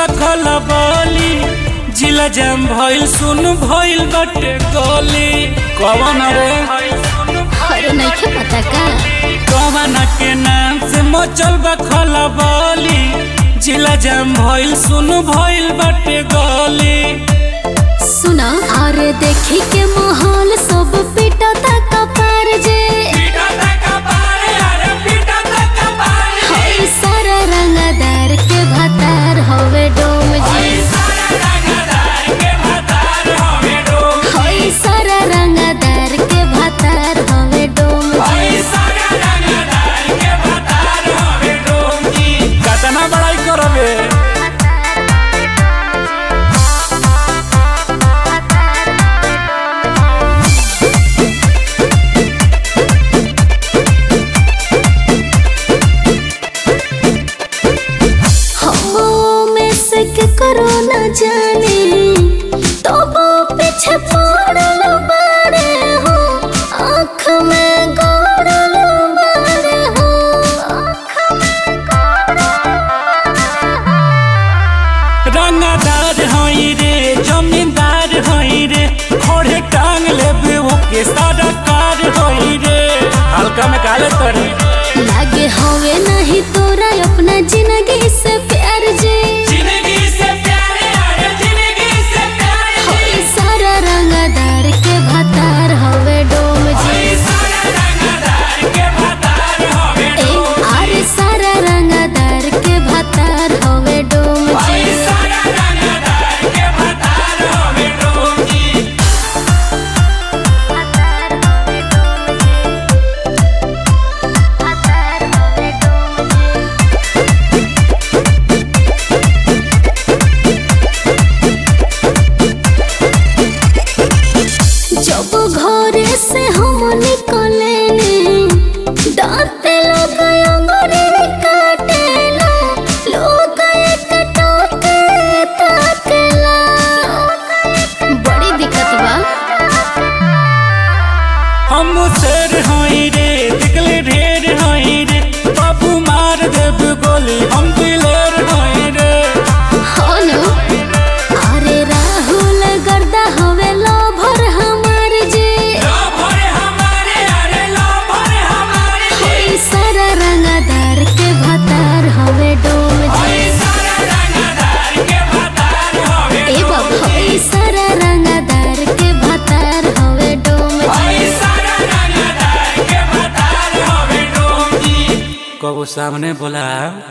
खला बोली जिला जाम भइल सुन भइल बटे गोली कवन रे अरे नइखे पता का कवन के नाम से मचल बा खला बोली जिला जाम भइल सुन भइल बटे गोली सुना और देखी के माहौल सब पिटता कपार जे हई सारा रंगदार के भतार हवे डोम जी हई सारा रंगदार के भतार हवे डोम जी कतना बड़ाई करबे हो में से के करो न जाने तो वो पीछे पड़ल बारे हो आँख में गड़ल बारे हो रंगदार हई रे जमींदार हई रे खोड़े टांग लेबे ओके सारा कार हई रे हल्का में काले तोरे लागे हवे नहीं तोरा अपना जिंदगी से प्यार जे जिंदगी से प्यारे अरे जिंदगी से प्यारे होई सारा रंगदार के भतार हवे डोम जी सारा रंगदार के भतार हवे ए आरे सारा रंगदार के भतार हवे डोम जी सारा रंगदार के भतार हवे डोंगी जब घरे से हम निकले दांत लोग अंगूरी काटेला लोग एक टोके ताकेला बड़ी दिक्कत बा हम शेर हई रे दिखले ढेर हई रे बाबू मार देब गोली हम दिलेर हई रे हो नु अरे राहुल गर्दा हवे लोभर हमार जे होई सारा रंगदार के भतार हवे डोम जी ए बाबा होई सारा रंगदार के भतार हवे डोम जी कबो सामने बोला